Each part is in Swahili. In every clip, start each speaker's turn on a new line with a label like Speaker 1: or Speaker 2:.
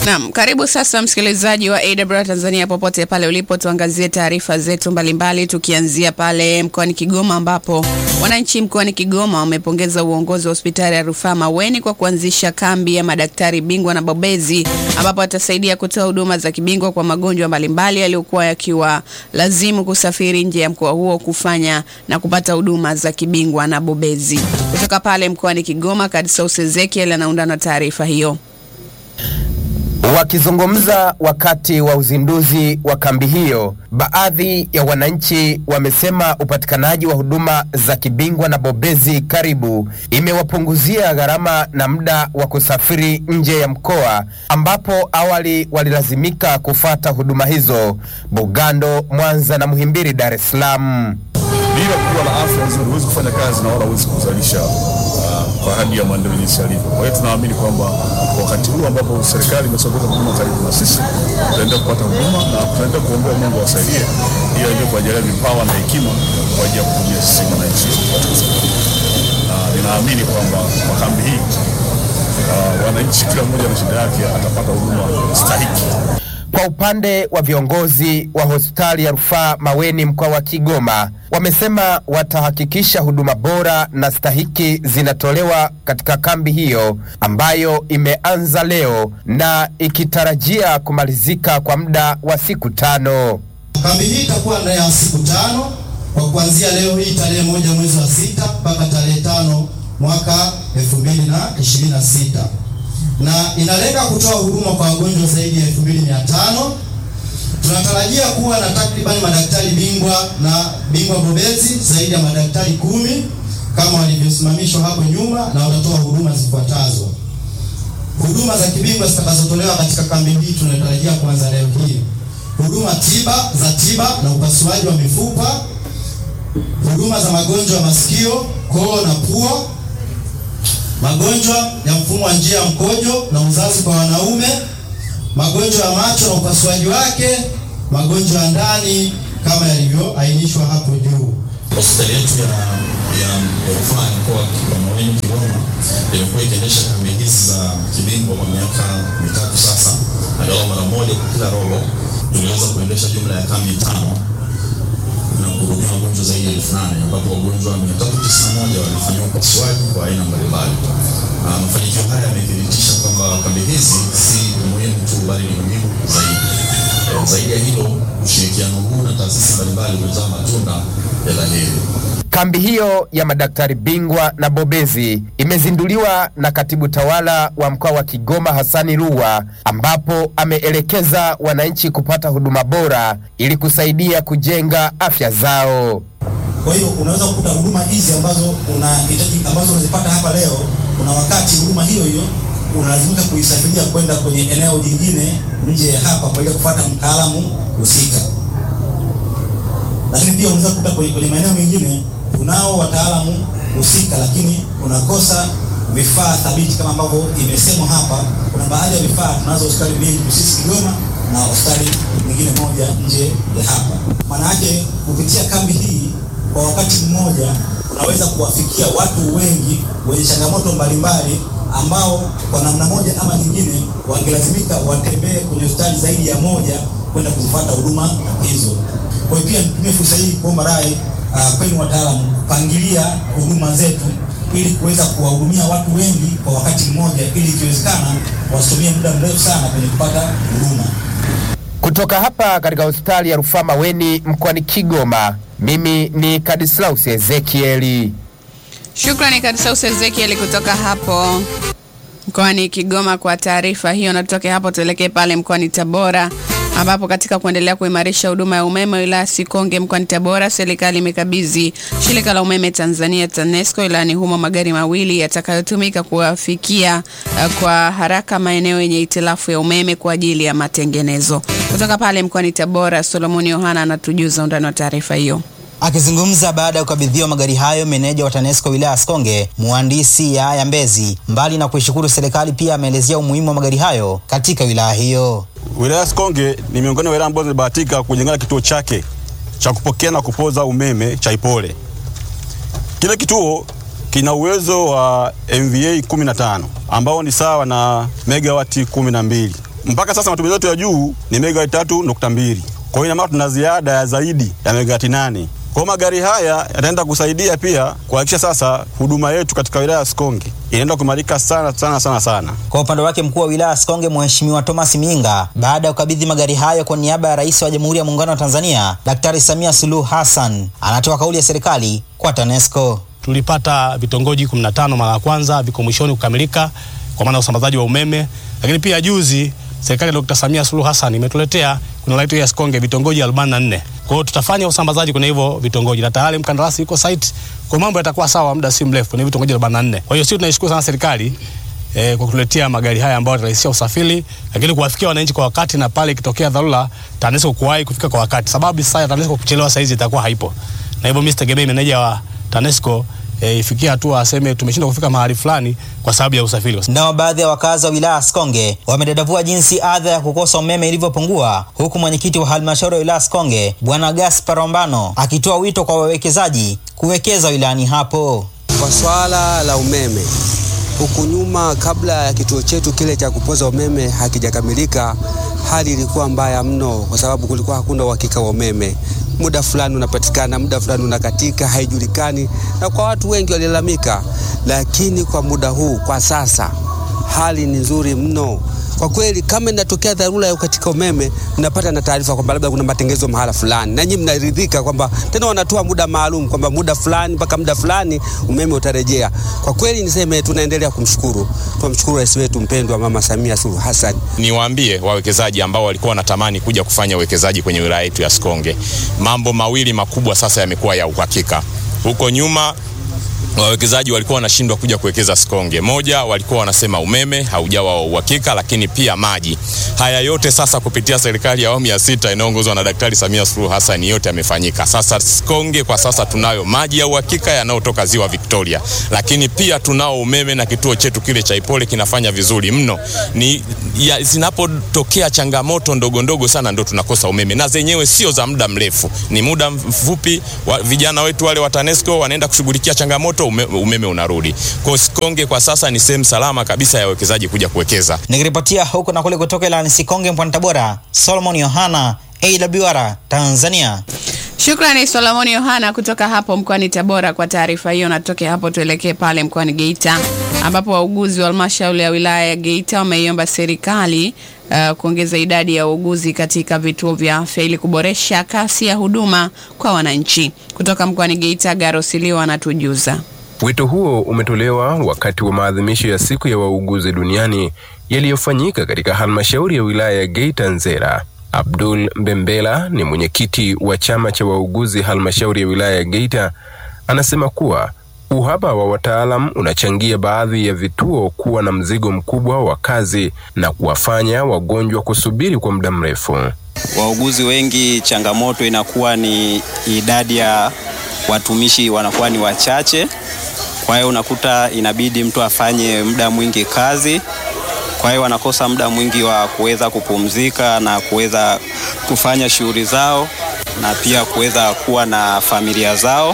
Speaker 1: Naam, karibu sasa msikilizaji wa AWR Tanzania popote pale ulipo, tuangazie taarifa zetu mbalimbali, tukianzia pale mkoani Kigoma ambapo wananchi mkoani Kigoma wamepongeza uongozi wa hospitali ya rufaa Maweni kwa kuanzisha kambi ya madaktari bingwa na bobezi ambapo watasaidia kutoa huduma za kibingwa kwa magonjwa mbalimbali yaliyokuwa yakiwa lazimu kusafiri nje ya mkoa huo kufanya na kupata huduma za kibingwa na bobezi. Kutoka pale mkoani Kigoma, Kadsaus Ezekiel anaunda na taarifa hiyo.
Speaker 2: Wakizungumza wakati wa uzinduzi wa kambi hiyo, baadhi ya wananchi wamesema upatikanaji wa huduma za kibingwa na bobezi karibu imewapunguzia gharama na muda wa kusafiri nje ya mkoa, ambapo awali walilazimika kufata huduma hizo Bugando, Mwanza na Muhimbili, Dar es Salaam.
Speaker 3: Bila kuwa na afya nzuri huwezi kufanya kazi na wala huwezi kuzalisha uh, kwa hadi ya maendeleo jinsi yalivyo. Kwa hiyo tunaamini kwamba wakati huu ambapo serikali imesogeza huduma karibu na sisi, tutaendelea kupata huduma na tutaendelea kuombea Mungu awasaidie ili aendelee kuwajalia vipawa na hekima kwa ajili ya kuhudumia sisi wananchi katika serikali. Na ninaamini kwamba kwa kambi hii uh, wananchi kila mmoja na shida yake atapata huduma stahiki.
Speaker 2: Kwa upande wa viongozi wa hospitali ya rufaa Maweni mkoa wa Kigoma, wamesema watahakikisha huduma bora na stahiki zinatolewa katika kambi hiyo ambayo imeanza leo na ikitarajia kumalizika kwa muda wa siku tano.
Speaker 4: Kambi hii itakuwa ndani ya siku tano kwa kuanzia leo hii tarehe moja mwezi wa sita mpaka tarehe tano mwaka 2026 na inalenga kutoa huduma kwa wagonjwa zaidi ya 2500. Tunatarajia kuwa na takribani madaktari bingwa na bingwa bobezi zaidi ya madaktari kumi kama walivyosimamishwa hapo nyuma, na watatoa huduma zifuatazo. Huduma za kibingwa zitakazotolewa katika kambi hii tunatarajia kuanza leo hii: huduma tiba za tiba na upasuaji wa mifupa, huduma za magonjwa ya masikio, koo na pua magonjwa ya mfumo wa njia ya mkojo na uzazi kwa wanaume, magonjwa ya macho na upasuaji wake, magonjwa ya ndani kama yalivyoainishwa hapo juu.
Speaker 5: Hospitali yetu ya ya rufaa ya mkoa wa Maweni Kigoma imekuwa ikiendesha kambi hizi za kibingwa kwa miaka mitatu sasa, angalau mara moja kwa kila robo. Tuliweza kuendesha jumla ya kambi tano na kuhudumia wagonjwa zaidi ya elfu nane ambapo wagonjwa mia tatu tisini na moja walifanyiwa upasuaji kwa aina mbalimbali. Uh, mafanikio haya yamethibitisha kwamba kambi hizi si muhimu tu bali ni muhimu zaidi. Eh, zaidi ya hilo, ushirikiano huu na taasisi mbalimbali umezaa matunda ya dhahiri.
Speaker 2: Kambi hiyo ya madaktari bingwa na bobezi imezinduliwa na katibu tawala wa mkoa wa Kigoma Hasani Ruwa, ambapo ameelekeza wananchi kupata huduma bora ili kusaidia kujenga afya zao.
Speaker 6: Kwa hiyo unaweza kukuta huduma hizi ambazo unahitaji ambazo unazipata hapa leo, kuna wakati huduma hiyo hiyo unalazimika kuisafiria kwenda kwenye eneo jingine nje ya hapa kwa ajili ya kufuata mtaalamu husika. Lakini pia unaweza kukuta kwenye, kwenye maeneo mengine tunao wataalamu husika, lakini unakosa vifaa thabiti kama ambavyo imesemwa hapa. Kuna baadhi ya vifaa tunazo hospitali mbili sisi Kigoma na hospitali nyingine moja nje ya hapa. Maana yake kupitia kambi hii kwa wakati mmoja unaweza kuwafikia watu wengi wenye changamoto mbalimbali ambao kwa namna moja ama nyingine wangelazimika watembee kwenye hospitali zaidi ya moja kwenda kuzifuata huduma hizo. Kwa hiyo pia nitumie fursa hii kuomba rai uh, kwenu wataalamu kupangilia huduma zetu ili kuweza kuwahudumia watu wengi kwa wakati mmoja, ili ikiwezekana wasitumie muda mrefu sana kwenye kupata huduma.
Speaker 2: Kutoka hapa katika hospitali ya rufaa Maweni mkoani Kigoma, mimi ni Kadislaus Ezekieli.
Speaker 1: Shukrani Kadsaus Ezekiel kutoka hapo mkoani Kigoma kwa taarifa hiyo, na tutoke hapo tuelekee pale mkoani Tabora ambapo katika kuendelea kuimarisha huduma ya umeme wilaya Sikonge mkoani Tabora, serikali imekabidhi shirika la umeme Tanzania TANESCO wilayani humo magari mawili yatakayotumika kuwafikia uh, kwa haraka maeneo yenye itilafu ya umeme kwa ajili ya matengenezo. Kutoka pale mkoani Tabora, Solomoni Yohana anatujuza undani wa taarifa hiyo.
Speaker 7: Akizungumza baada ya kukabidhiwa magari hayo, meneja wa TANESCO wilaya ya Sikonge mhandisi Yahaya Mbezi, mbali na kuishukuru serikali, pia ameelezea umuhimu wa magari hayo katika wilaya hiyo.
Speaker 8: Wilaya ya Sikonge ni miongoni mwa wilaya ambazo zilibahatika kujengana kituo chake cha kupokea na kupoza umeme cha Ipole. Kile kituo kina uwezo wa MVA 15 ambao ni sawa na megawati 12 mpaka sasa matumizi yetu ya juu ni megawati tatu nukta mbili. Kwa hiyo ina maana tuna ziada ya zaidi ya megawati nane. Kwa hiyo magari haya yataenda kusaidia pia kuhakikisha sasa huduma yetu katika wilaya ya Sikonge inaenda kuimarika sana sana sana sana.
Speaker 7: Kwa upande wake mkuu wa wilaya ya Sikonge Mheshimiwa Thomas Minga, baada ya kukabidhi magari hayo kwa niaba ya Rais wa Jamhuri ya Muungano wa Tanzania Daktari Samia Suluhu Hassan, anatoa kauli ya serikali kwa TANESCO.
Speaker 9: Tulipata vitongoji 15 mara ya kwanza, viko mwishoni kukamilika kwa maana ya usambazaji wa umeme, lakini pia juzi serikali ya Dr. Samia Suluhu Hassan imetuletea kuna wilaya yetu ya Sikonge vitongoji 44. Kwa hiyo tutafanya usambazaji kwenye hivyo vitongoji na tayari mkandarasi yuko site, kwa mambo yatakuwa sawa muda si mrefu kwenye vitongoji 44. Kwa hiyo sisi tunaishukuru sana serikali eh, kwa kutuletea magari haya ambayo yatarahisisha usafiri, lakini kuwafikia wananchi kwa wakati, na pale ikitokea dharura TANESCO kuwahi kufika kwa wakati, sababu sasa ya TANESCO kuchelewa saizi itakuwa haipo, na hivyo mimi sitegemei meneja wa TANESCO e, ifikie hatua aseme tumeshindwa kufika mahali fulani kwa sababu ya usafiri.
Speaker 7: Nao baadhi ya wakazi wa wilaya ya Sikonge wamedadavua jinsi adha ya kukosa umeme ilivyopungua, huku mwenyekiti wa halmashauri ya wilaya ya Sikonge Bwana Gaspar Ombano akitoa wito kwa wawekezaji kuwekeza wilayani hapo.
Speaker 10: Kwa swala la umeme, huku nyuma, kabla ya kituo chetu kile cha kupoza umeme hakijakamilika, hali ilikuwa mbaya mno, kwa sababu kulikuwa hakuna uhakika wa umeme. Muda fulani unapatikana, muda fulani unakatika, haijulikani, na kwa watu wengi walilalamika. Lakini kwa muda huu, kwa sasa, hali ni nzuri mno kwa kweli. Kama inatokea dharura ya katika umeme, mnapata na taarifa kwamba labda kuna matengenezo mahala fulani, na nyinyi mnaridhika kwamba tena wanatoa muda maalum kwamba muda fulani mpaka muda fulani umeme utarejea. Kwa kweli niseme tunaendelea kumshukuru, tunamshukuru rais wetu mpendwa Mama Samia Suluhu Hassan.
Speaker 11: Niwaambie wawekezaji ambao walikuwa wanatamani kuja kufanya uwekezaji kwenye wilaya yetu ya Sikonge, mambo mawili makubwa sasa yamekuwa ya uhakika. Huko nyuma wawekezaji walikuwa wanashindwa kuja kuwekeza Sikonge. Moja, walikuwa wanasema umeme haujawa wa uhakika, lakini pia maji. Haya yote sasa kupitia serikali ya awamu ya sita inayoongozwa na Daktari Samia Suluhu Hassan yote yamefanyika. Sasa Sikonge kwa sasa tunayo maji ya uhakika yanayotoka ziwa Victoria, lakini pia tunao umeme na kituo chetu kile cha Ipole kinafanya vizuri mno. Ni ya, zinapotokea changamoto ndogo ndogo sana ndo tunakosa umeme, na zenyewe sio za muda mrefu, ni muda mfupi wa, vijana wetu wale wa TANESCO wanaenda kushughulikia changamoto ume, umeme unarudi. Kwa hiyo Sikonge kwa sasa ni sehemu salama kabisa ya wawekezaji kuja kuwekeza.
Speaker 7: Nikiripotia huku na kule kutoka ilani Sikonge mkoani Tabora, Solomon Yohana, AWR Tanzania.
Speaker 1: Shukrani Solomoni Yohana kutoka hapo mkoani Tabora kwa taarifa hiyo. Natoke hapo tuelekee pale mkoani Geita ambapo wauguzi wa halmashauri ya wilaya ya Geita wameiomba serikali uh, kuongeza idadi ya wauguzi katika vituo vya afya ili kuboresha kasi ya huduma kwa wananchi. Kutoka mkoani Geita, Garosiliwa anatujuza.
Speaker 12: Wito huo umetolewa wakati wa maadhimisho ya siku ya wauguzi duniani yaliyofanyika katika halmashauri ya wilaya ya Geita Nzera. Abdul Mbembela ni mwenyekiti wa chama cha wauguzi halmashauri ya wilaya ya Geita, anasema kuwa uhaba wa wataalam unachangia baadhi ya vituo kuwa na mzigo mkubwa wa kazi na kuwafanya wagonjwa kusubiri kwa muda mrefu.
Speaker 13: Wauguzi wengi, changamoto inakuwa ni idadi ya watumishi wanakuwa ni wachache, kwa hiyo unakuta inabidi mtu afanye muda mwingi kazi kwa hiyo wanakosa muda mwingi wa kuweza kupumzika na kuweza kufanya shughuli zao na pia kuweza kuwa na familia zao,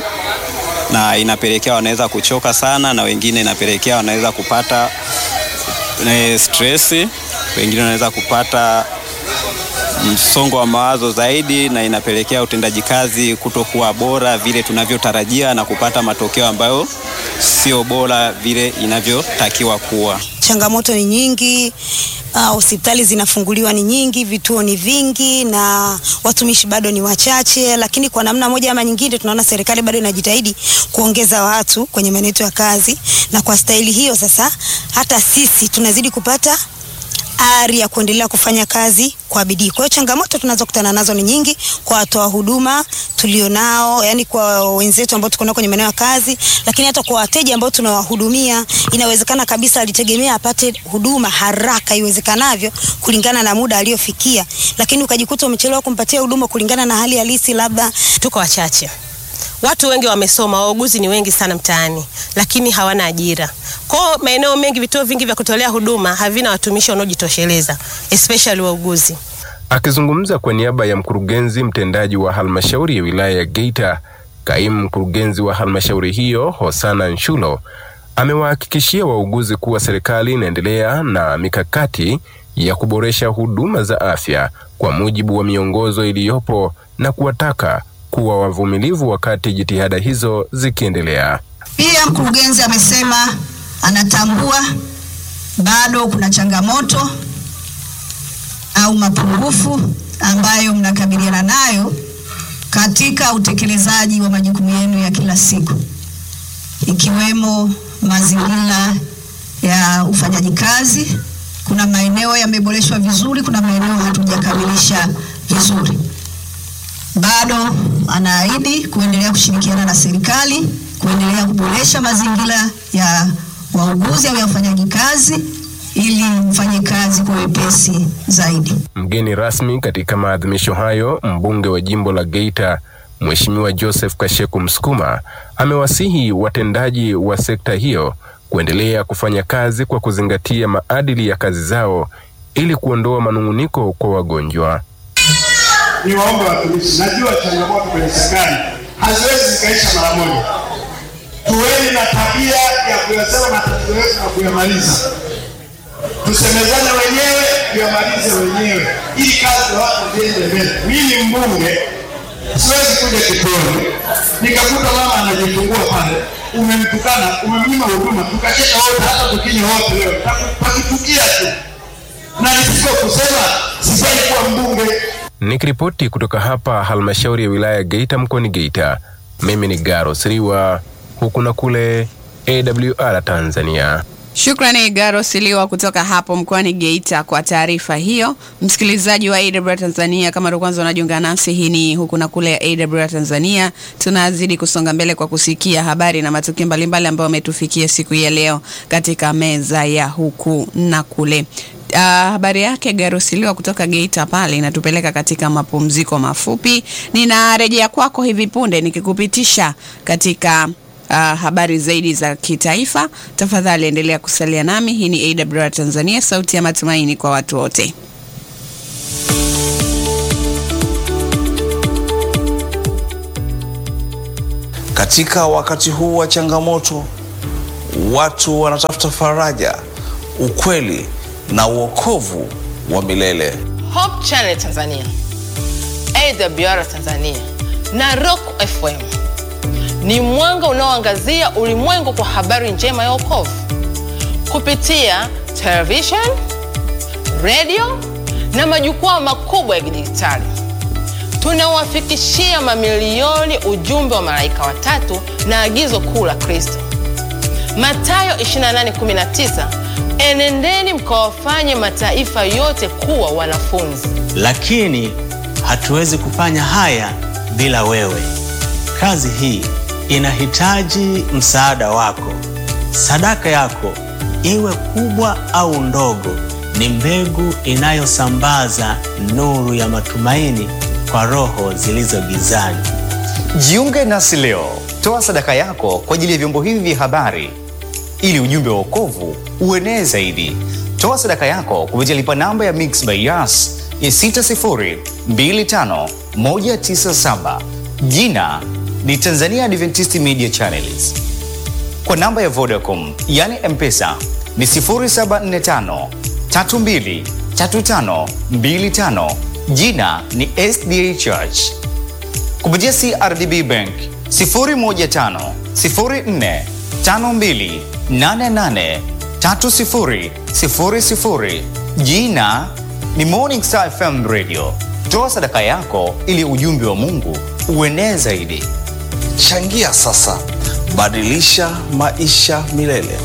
Speaker 13: na inapelekea wanaweza kuchoka sana, na wengine inapelekea wanaweza kupata e, stress, wengine wanaweza kupata msongo wa mawazo zaidi, na inapelekea utendaji kazi kutokuwa bora vile tunavyotarajia na kupata matokeo ambayo sio bora vile inavyotakiwa kuwa.
Speaker 14: Changamoto ni nyingi, hospitali uh, zinafunguliwa ni nyingi, vituo ni vingi na watumishi bado ni wachache, lakini kwa namna moja ama nyingine tunaona serikali bado inajitahidi kuongeza watu kwenye maeneo yetu ya kazi, na kwa staili hiyo sasa hata sisi tunazidi kupata ari ya kuendelea kufanya kazi kwa bidii. Kwa hiyo changamoto tunazokutana nazo ni nyingi kwa watoa huduma tulionao, yani kwa wenzetu ambao tuko nao kwenye maeneo ya kazi, lakini hata kwa wateja ambao tunawahudumia. Inawezekana kabisa alitegemea apate huduma haraka iwezekanavyo kulingana na muda aliofikia, lakini ukajikuta umechelewa kumpatia huduma kulingana na hali halisi, labda
Speaker 15: tuko wachache watu wengi wamesoma, wauguzi ni wengi sana mtaani, lakini hawana ajira. Kwa maeneo mengi, vituo vingi vya kutolea huduma havina watumishi wanaojitosheleza, especially wauguzi.
Speaker 12: Akizungumza kwa niaba ya mkurugenzi mtendaji wa halmashauri ya wilaya ya Geita, kaimu mkurugenzi wa halmashauri hiyo Hosana Nshulo amewahakikishia wauguzi kuwa serikali inaendelea na mikakati ya kuboresha huduma za afya kwa mujibu wa miongozo iliyopo na kuwataka kuwa wavumilivu wakati jitihada hizo zikiendelea.
Speaker 16: Pia mkurugenzi amesema anatambua bado kuna changamoto au mapungufu ambayo mnakabiliana nayo katika utekelezaji wa majukumu yenu ya kila siku, ikiwemo mazingira ya ufanyaji kazi. Kuna maeneo yameboreshwa vizuri, kuna maeneo hatujakamilisha vizuri. Bado anaahidi kuendelea kushirikiana na serikali kuendelea kuboresha mazingira ya wauguzi au ya ufanyaji kazi ili mfanye kazi kwa wepesi zaidi.
Speaker 12: Mgeni rasmi katika maadhimisho hayo, mbunge wa jimbo la Geita Mheshimiwa Joseph Kasheku Msukuma amewasihi watendaji wa sekta hiyo kuendelea kufanya kazi kwa kuzingatia maadili ya kazi zao ili kuondoa manung'uniko kwa wagonjwa.
Speaker 17: Ni waombe watumishi, najua changamoto kwenye serikali haziwezi zikaisha mara moja. Tuweni na tabia ya kuyasema matatizo yetu na kuyamaliza tusemezane wenyewe tuyamalize wenyewe ili kazi ya watu ziende mbele. Mimi mbunge siwezi kuja kituoni nikakuta mama anajifungua pale, umemtukana, umemnyima huduma, tukacheka wote, hata tukinywa wote leo pakitukia tu, na nisiko kusema sifai kuwa mbunge.
Speaker 12: Nikiripoti kutoka hapa halmashauri ya wilaya ya Geita mkoani Geita, mimi ni Garo Siriwa, huku na kule AWR Tanzania.
Speaker 1: Shukrani Garo Siliwa kutoka hapo mkoani Geita kwa taarifa hiyo. Msikilizaji wa AWR Tanzania, kama ndo kwanza unajiunga nasi, hii ni huku na kule ya AWR Tanzania. Tunazidi kusonga mbele kwa kusikia habari na matukio mbalimbali ambayo ametufikia siku ya leo katika meza ya huku na kule. Uh, habari yake Garusiliwa kutoka Geita pale inatupeleka katika mapumziko mafupi. Ninarejea kwako hivi punde nikikupitisha katika uh, habari zaidi za kitaifa. Tafadhali endelea kusalia nami. Hii ni AWR Tanzania, sauti ya matumaini kwa watu wote.
Speaker 18: Katika wakati huu wa changamoto, watu wanatafuta faraja, ukweli na uokovu wa milele.
Speaker 19: Hope Channel Tanzania, AWR Tanzania na Rock FM ni mwanga unaoangazia ulimwengu kwa habari njema ya wokovu kupitia television, radio na majukwaa makubwa ya kidijitali. Tunawafikishia mamilioni ujumbe wa malaika watatu na agizo kuu la Kristo, Mathayo 28:19, enendeni mkawafanye mataifa yote kuwa wanafunzi.
Speaker 20: Lakini hatuwezi kufanya haya bila wewe. Kazi hii inahitaji msaada wako. Sadaka yako iwe kubwa au ndogo, ni mbegu inayosambaza nuru ya matumaini kwa roho zilizo gizani.
Speaker 21: Jiunge nasi leo, toa sadaka yako kwa ajili ya vyombo hivi vya habari ili ujumbe wa wokovu uenee zaidi. Toa sadaka yako kupitia lipa namba ya Mixx by Yas ya 6025197 jina ni Tanzania Adventist Media Channels. Kwa namba ya Vodacom yani M-Pesa ni 0745 32 35 25 jina ni SDA Church. Kupitia CRDB Bank 015 04 52 88 30 00 jina ni Morning Star FM Radio. Toa sadaka yako ili ujumbe wa Mungu uenee zaidi.
Speaker 18: Changia sasa, badilisha maisha milele.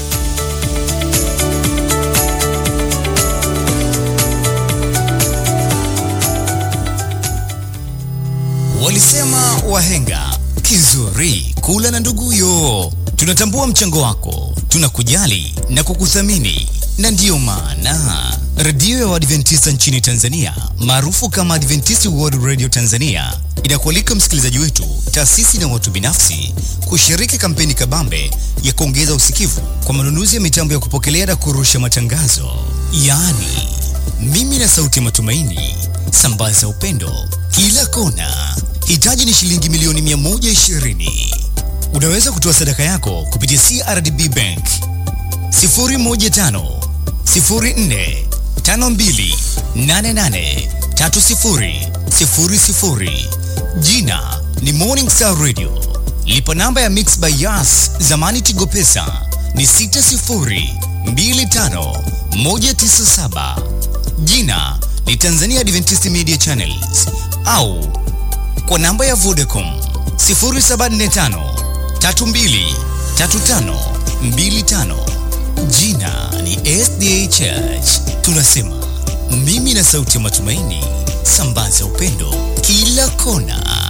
Speaker 22: Walisema wahenga kizuri kula na nduguyo. Tunatambua mchango wako, tunakujali na kukuthamini, na ndiyo maana redio ya Waadventista nchini Tanzania maarufu kama Adventist World Radio Tanzania inakualika msikilizaji wetu, taasisi na watu binafsi kushiriki kampeni kabambe ya kuongeza usikivu kwa manunuzi ya mitambo ya kupokelea na kurusha matangazo, yaani mimi na sauti ya matumaini. Sambaza upendo kila kona. Hitaji ni shilingi milioni 120. Unaweza kutoa sadaka yako kupitia CRDB Bank 015 04 52883000. Jina ni Morning Star Radio. Lipa namba ya Mix by Yas, zamani Tigo Pesa ni 6025197. Jina ni Tanzania Adventist Media Channels au kwa namba ya Vodacom 0745 32 35 25. Jina ni SDA Church. Tunasema mimi na sauti ya matumaini, sambaza upendo kila kona.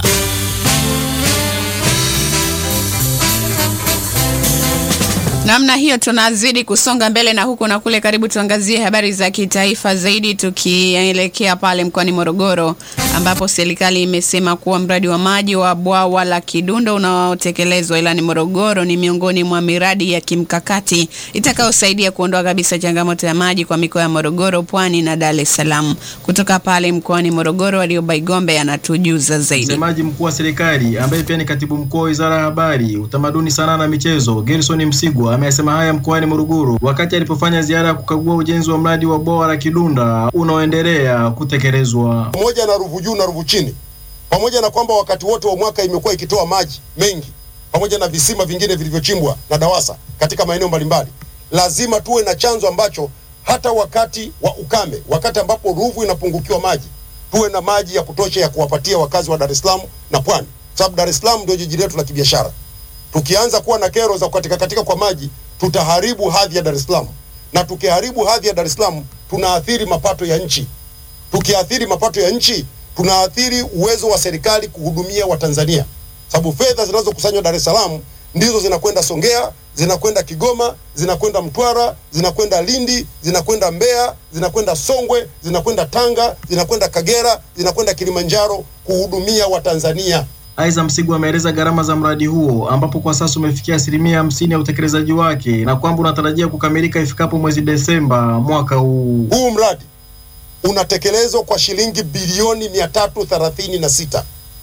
Speaker 1: Namna hiyo tunazidi kusonga mbele na huku na kule. Karibu tuangazie habari za kitaifa zaidi, tukielekea pale mkoani Morogoro ambapo serikali imesema kuwa mradi wa maji wa bwawa la Kidundo unaotekelezwa ilani Morogoro ni miongoni mwa miradi ya kimkakati itakayosaidia kuondoa kabisa changamoto ya maji kwa mikoa ya Morogoro, Pwani na Dar es Salaam. Kutoka pale mkoani Morogoro, Warioba Igombe anatujuza zaidi.
Speaker 3: Msemaji mkuu wa serikali ambaye pia ni katibu mkuu wa wizara ya habari, utamaduni, sanaa na michezo, Gerson Msigwa amesema haya mkoani Morogoro wakati alipofanya ziara ya kukagua ujenzi wa mradi wa bwawa la Kidunda unaoendelea kutekelezwa.
Speaker 4: pamoja na Ruvu juu na Ruvu chini, pamoja na kwamba wakati wote wa mwaka imekuwa ikitoa maji mengi, pamoja na visima vingine vilivyochimbwa na DAWASA katika maeneo mbalimbali, lazima tuwe na chanzo ambacho hata wakati wa ukame, wakati ambapo Ruvu inapungukiwa maji, tuwe na maji ya kutosha ya kuwapatia wakazi wa Dar es Salaam na Pwani, sababu Dar es Salaam ndio jiji letu la kibiashara. Tukianza kuwa na kero za kukatika katika kwa maji, tutaharibu hadhi ya Dar es Salaam, na tukiharibu hadhi ya Dar es Salaam tunaathiri mapato ya nchi. Tukiathiri mapato ya nchi, tunaathiri uwezo wa serikali kuhudumia Watanzania, sababu fedha zinazokusanywa Dar es Salaam ndizo zinakwenda Songea, zinakwenda Kigoma, zinakwenda Mtwara, zinakwenda Lindi, zinakwenda Mbeya, zinakwenda Songwe, zinakwenda Tanga, zinakwenda Kagera, zinakwenda Kilimanjaro kuhudumia Watanzania.
Speaker 3: Aidha, Msigwa ameeleza gharama za mradi huo ambapo kwa sasa umefikia asilimia hamsini ya utekelezaji wake na kwamba unatarajia kukamilika ifikapo mwezi Desemba mwaka huu.
Speaker 4: Huu mradi unatekelezwa kwa shilingi bilioni mia tatu thelathini na sita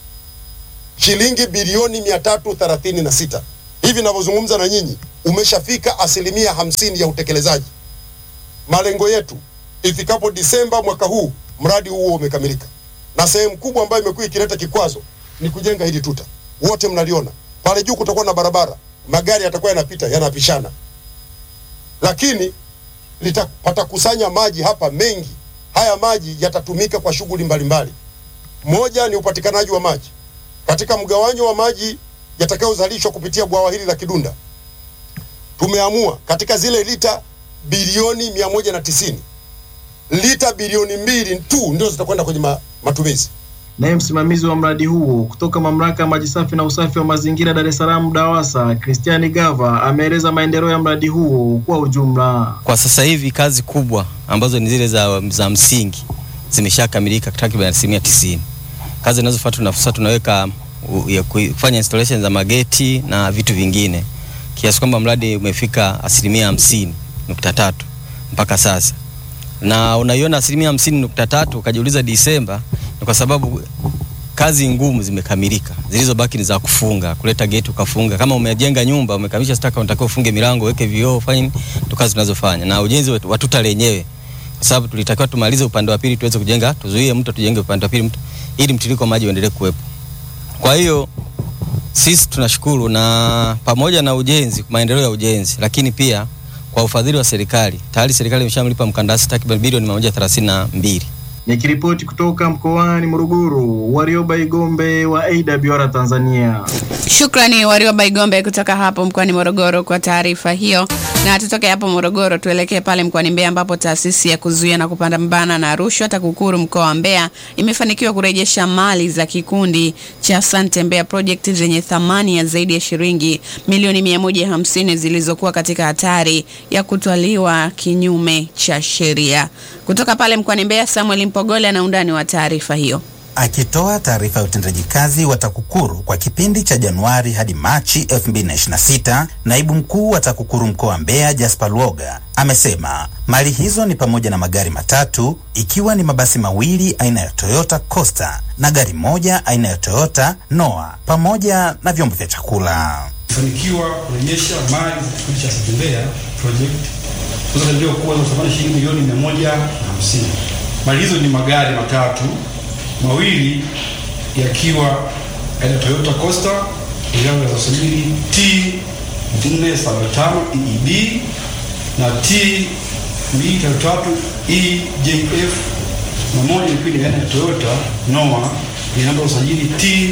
Speaker 4: shilingi bilioni mia tatu thelathini na sita hivi ninavyozungumza na nyinyi umeshafika asilimia hamsini ya utekelezaji. Malengo yetu ifikapo Disemba mwaka huu mradi huo umekamilika, na sehemu kubwa ambayo imekuwa ikileta kikwazo ni kujenga hili tuta. Wote mnaliona pale juu, kutakuwa na barabara, magari yatakuwa yanapita yanapishana, lakini lita- patakusanya maji hapa mengi. Haya maji yatatumika kwa shughuli mbalimbali. Moja ni upatikanaji wa maji katika mgawanyo wa maji yatakayozalishwa kupitia bwawa hili la Kidunda. Tumeamua katika zile lita bilioni mia moja na tisini lita bilioni mbili tu ndio zitakwenda kwenye ma, matumizi.
Speaker 3: Naye msimamizi wa mradi huo kutoka mamlaka ya maji safi na usafi wa mazingira Dar es Salaam DAWASA, Christian Gava ameeleza maendeleo ya mradi huo kwa ujumla.
Speaker 23: Kwa sasa hivi kazi kubwa ambazo ni zile za, za msingi zimeshakamilika takriban asilimia tisini. Kazi zinazofuata tuna- sasa tunaweka u- ya kufanya installation za mageti na vitu vingine kiasi kwamba mradi umefika asilimia hamsini nukta tatu mpaka sasa, na unaiona asilimia hamsini nukta tatu ukajiuliza Disemba, ni kwa sababu kazi ngumu zimekamilika, zilizobaki ni za kufunga, kuleta geti ukafunga. Kama umejenga nyumba umekamilisha staka, unatakiwa ufunge milango, uweke vioo, fanye nini, ndo kazi tunazofanya, na ujenzi wa wa tuta lenyewe, kwa sababu tulitakiwa tumalize upande wa pili tuweze kujenga, tuzuie mto, tujenge upande wa pili mto, ili mtiririko wa maji uendelee kuwepo. Kwa hiyo sisi tunashukuru na pamoja na ujenzi, maendeleo ya ujenzi, lakini pia kwa ufadhili wa serikali, tayari serikali imeshamlipa mkandarasi takriban bilioni 132.
Speaker 3: Nikiripoti kutoka mkoani Morogoro, Warioba Igombe wa AWR Tanzania.
Speaker 1: Shukrani Warioba Igombe kutoka hapo mkoani Morogoro kwa taarifa hiyo. Na tutoke hapo Morogoro tuelekee pale mkoani Mbeya ambapo taasisi ya kuzuia na kupambana na rushwa TAKUKURU mkoa wa Mbeya imefanikiwa kurejesha mali za kikundi cha Asante Mbeya Project zenye thamani ya zaidi ya shilingi milioni 150 zilizokuwa katika hatari ya kutwaliwa kinyume cha sheria. Kutoka pale mkoani Mbeya, Samuel Mpogole ana undani wa taarifa hiyo.
Speaker 24: Akitoa taarifa ya utendaji kazi wa TAKUKURU kwa kipindi cha Januari hadi Machi 2026, naibu mkuu wa TAKUKURU mkoa wa Mbeya Jasper Luoga amesema mali hizo ni pamoja na magari matatu ikiwa ni mabasi mawili aina ya Toyota Coaster na gari moja aina ya Toyota Noah pamoja na vyombo vya chakula.
Speaker 25: fanikiwa kurejesha mali za kikundi cha Asante Mbeya Project
Speaker 2: zinazokadiriwa kuwa na thamani shilingi milioni mia moja na hamsini. Mali hizo ni magari matatu, mawili yakiwa aina Toyota Coaster yenye namba za usajili T 475 EEB na T 233 EJF na moja ilikuwa ni aina ya Toyota Noah yenye namba ya usajili T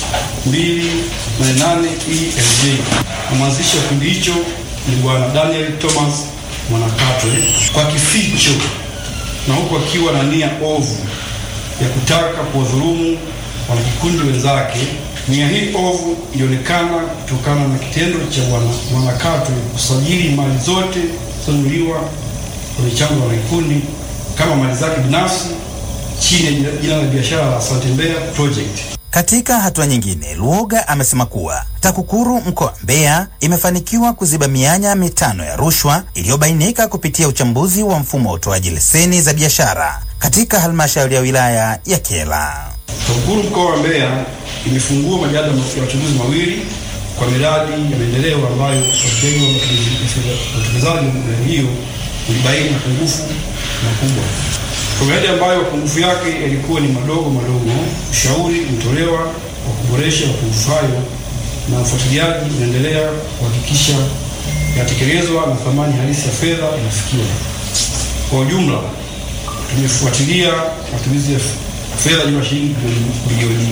Speaker 2: 288 ELJ na mwanzilishi wa kikundi hicho ni bwana Daniel Thomas Mwanakatwe kwa kificho na huku akiwa na nia ovu ya kutaka kuwadhulumu wanakikundi wenzake. Nia hii ovu ilionekana kutokana na kitendo cha bwana Mwanakatwe kusajili mali zote zilizonunuliwa kwenye chanzo cha wanakikundi kama mali zake binafsi chini ya jina la biashara la Asante Mbeya Project.
Speaker 24: Katika hatua nyingine, Luoga amesema kuwa TAKUKURU mkoa wa Mbeya imefanikiwa kuziba mianya mitano ya rushwa iliyobainika kupitia uchambuzi wa mfumo wa utoaji leseni za biashara katika halmashauri ya wilaya ya Kyela.
Speaker 2: TAKUKURU mkoa wa Mbeya imefungua majada ya wachunguzi mawili kwa miradi ya maendeleo ambayo ufuatiliaji wa utekelezaji wa miradi hiyo ulibaini mapungufu makubwa. Kwa miradi ambayo mapungufu yake yalikuwa ni madogo madogo, ushauri ulitolewa wa kuboresha mapungufu hayo na ufuatiliaji unaendelea kuhakikisha yanatekelezwa na thamani halisi ya fedha inafikiwa. Kwa ujumla, tumefuatilia matumizi ya fedha jumla shilingi bilioni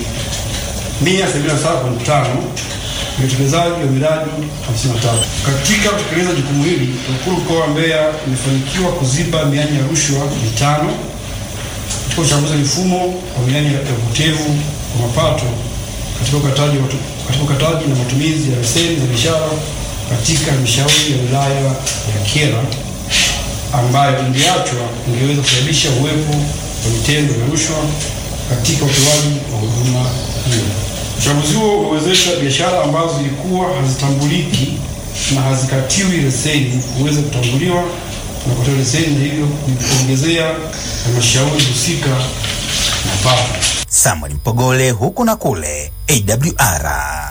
Speaker 2: 177.5 ya utekelezaji wa miradi 53. Katika kutekeleza jukumu hili, TAKUKURU mkoa wa Mbeya imefanikiwa kuziba mianya ya rushwa mitano katika uchambuzi wa mifumo wa mianya ya upotevu wa mapato katika ukataji, watu, katika ukataji na matumizi ya leseni za biashara katika halmashauri ya wilaya ya Kyela ambayo ingeachwa ingeweza kusababisha uwepo wa vitendo vya rushwa katika utoaji wa huduma hiyo. Uchambuzi huo umewezesha biashara ambazo zilikuwa hazitambuliki na hazikatiwi leseni kuweza kutambuliwa na kutoa leseni na hivyo kuongezea halmashauri husika mapato.
Speaker 24: Samuel Mpogole huku na kule AWR.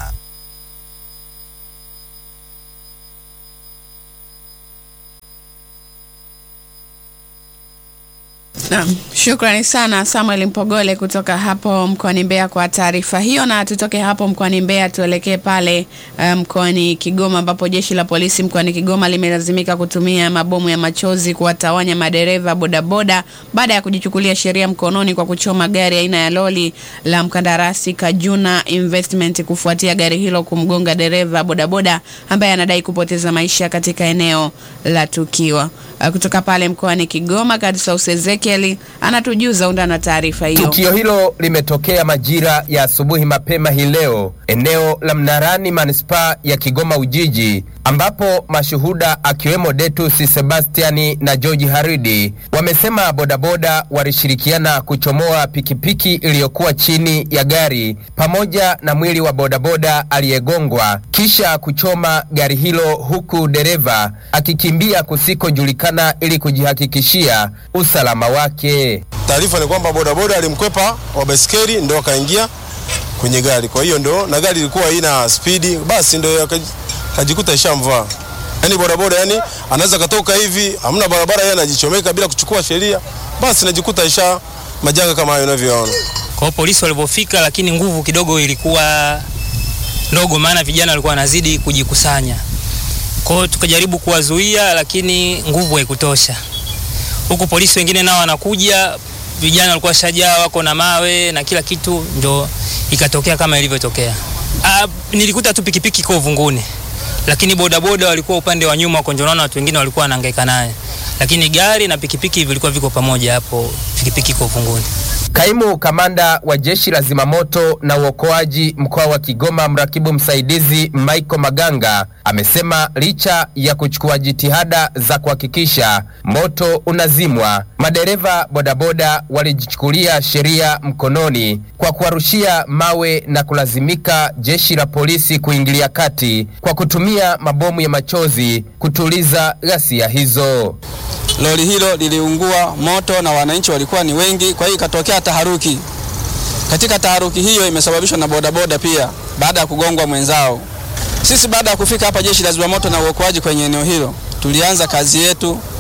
Speaker 1: Naam, shukrani sana Samuel Mpogole kutoka hapo mkoani Mbeya kwa taarifa hiyo, na tutoke hapo mkoani Mbeya tuelekee pale uh, mkoani Kigoma ambapo jeshi la polisi mkoani Kigoma limelazimika kutumia mabomu ya machozi kuwatawanya madereva bodaboda baada ya kujichukulia sheria mkononi kwa kuchoma gari aina ya loli la mkandarasi Kajuna Investment kufuatia gari hilo kumgonga dereva bodaboda ambaye anadai kupoteza maisha katika eneo la tukio. Uh, kutoka pale mkoani Kigoma, Kadsaus Ezekiel anatujuza undani wa taarifa hiyo.
Speaker 5: Tukio hilo limetokea majira ya asubuhi mapema hii leo eneo la Mnarani manispaa ya Kigoma Ujiji, ambapo mashuhuda akiwemo Detus Sebastiani na George Haridi wamesema bodaboda walishirikiana kuchomoa pikipiki iliyokuwa chini ya gari pamoja na mwili wa bodaboda aliyegongwa kisha kuchoma gari hilo huku dereva akikimbia kusikojulikana ili kujihakikishia usalama wake.
Speaker 6: Taarifa ni kwamba bodaboda alimkwepa wa baiskeli ndo akaingia kwenye gari, kwa hiyo ndo na gari ilikuwa haina spidi, basi ndo akajikuta ishamvaa. Yani bodaboda yani anaweza katoka hivi, hamna barabara, yeye anajichomeka bila kuchukua sheria, basi najikuta isha majanga kama hayo unavyoona.
Speaker 8: Kwa hiyo polisi walipofika, lakini nguvu kidogo ilikuwa ndogo, maana vijana walikuwa wanazidi kujikusanya. Kwa hiyo tukajaribu kuwazuia, lakini nguvu haikutosha. Huku polisi wengine nao wanakuja, vijana walikuwa shajaa, wako na mawe na kila kitu, ndo ikatokea kama ilivyotokea. Ah, nilikuta tu pikipiki iko uvunguni, lakini bodaboda walikuwa upande wa nyuma, ndio naona watu wengine walikuwa wanahangaika naye, lakini gari na pikipiki vilikuwa viko pamoja hapo, pikipiki iko uvunguni.
Speaker 5: Kaimu kamanda wa jeshi la zimamoto na uokoaji mkoa wa Kigoma, mrakibu msaidizi Michael Maganga amesema licha ya kuchukua jitihada za kuhakikisha moto unazimwa, madereva bodaboda walijichukulia sheria mkononi kwa kuwarushia mawe na kulazimika jeshi la polisi kuingilia kati kwa kutumia mabomu ya machozi kutuliza ghasia hizo.
Speaker 25: Lori hilo liliungua moto na wananchi walikuwa ni wengi, kwa hiyo ikatokea taharuki. Katika taharuki hiyo imesababishwa na bodaboda pia, baada ya kugongwa mwenzao. Sisi baada ya kufika hapa jeshi la zimamoto na uokoaji kwenye eneo hilo, tulianza kazi yetu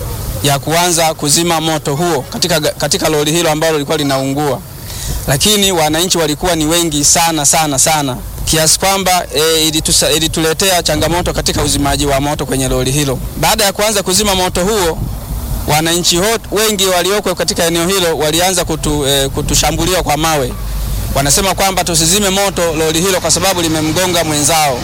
Speaker 25: ya kuanza kuzima moto huo katika, katika lori hilo ambalo lilikuwa linaungua, lakini wananchi walikuwa ni wengi sana sana sana kiasi kwamba e, ilitusa, ilituletea changamoto katika uzimaji wa moto kwenye lori hilo. Baada ya kuanza kuzima moto huo, wananchi wengi walioko katika eneo hilo walianza kutu, e, kutushambulia kwa mawe. Wanasema kwamba tusizime moto lori hilo kwa sababu limemgonga mwenzao.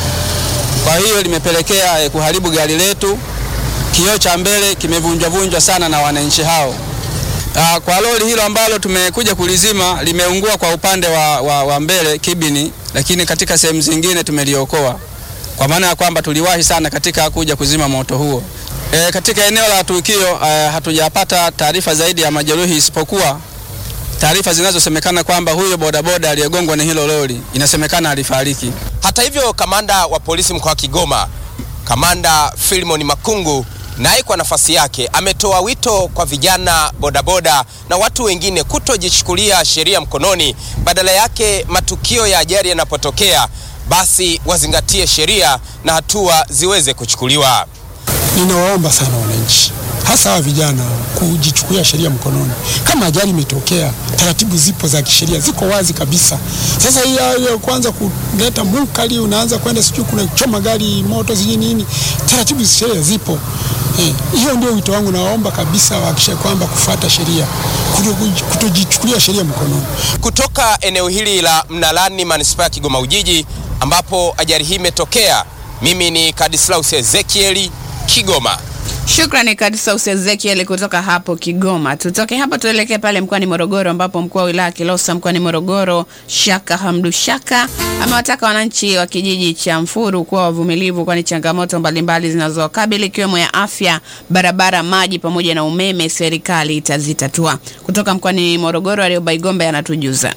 Speaker 25: Kwa hiyo limepelekea e, kuharibu gari letu. Kioo cha mbele kimevunjwavunjwa sana na wananchi hao. Aa, kwa lori hilo ambalo tumekuja kulizima limeungua kwa upande wa, wa, wa mbele kibini, lakini katika sehemu zingine tumeliokoa kwa maana ya kwamba tuliwahi sana katika kuja kuzima moto huo. E, katika eneo la tukio e, hatujapata taarifa zaidi ya majeruhi isipokuwa taarifa zinazosemekana kwamba huyo bodaboda aliyegongwa na hilo lori inasemekana alifariki.
Speaker 5: Hata hivyo, kamanda wa polisi mkoa wa Kigoma, kamanda Filimon Makungu naye kwa nafasi yake ametoa wito kwa vijana bodaboda na watu wengine kutojichukulia sheria mkononi, badala yake matukio ya ajali yanapotokea, basi wazingatie sheria na hatua ziweze kuchukuliwa.
Speaker 7: Ninawaomba sana wananchi, hasa hawa vijana, kujichukulia sheria mkononi. Kama ajali imetokea, taratibu zipo za kisheria, ziko wazi kabisa. Sasa hii ya kwanza kuleta munkari, unaanza kwenda sijui kuna choma gari moto sijui nini, taratibu za sheria zipo. Eh, hiyo ndio wito wangu, nawaomba kabisa wahakikishe kwamba kufuata sheria, kutojichukulia sheria mkononi.
Speaker 5: Kutoka eneo hili la Mnalani, manispaa ya Kigoma Ujiji, ambapo ajali hii imetokea, mimi ni Kadislaus Ezekieli, Kigoma.
Speaker 1: Shukrani Kadislaus Ezekiel kutoka hapo Kigoma. Tutoke hapo tuelekee pale mkoani Morogoro ambapo mkuu wa wilaya Kilosa mkoani Morogoro Shaka Hamdu Shaka amewataka wananchi wa kijiji cha Mfuru kuwa wavumilivu, kwani changamoto mbalimbali zinazowakabili ikiwemo ya afya, barabara, maji pamoja na umeme serikali itazitatua. Kutoka mkoani Morogoro, Aliobaigombe anatujuza.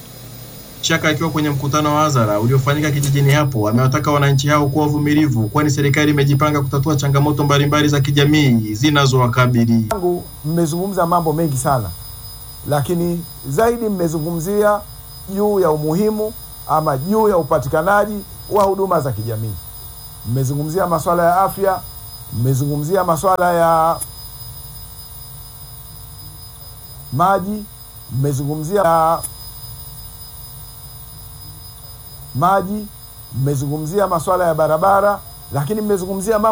Speaker 3: Shaka akiwa kwenye mkutano wa hadhara uliofanyika kijijini hapo amewataka wananchi hao kuwa wavumilivu, kwani serikali imejipanga kutatua changamoto mbalimbali za kijamii zinazowakabili.
Speaker 9: Mmezungumza mambo mengi sana, lakini zaidi mmezungumzia juu ya umuhimu ama juu ya upatikanaji wa huduma za kijamii. Mmezungumzia masuala ya afya, mmezungumzia masuala ya maji, mmezungumzia maji, mmezungumzia masuala ya barabara, lakini mmezungumzia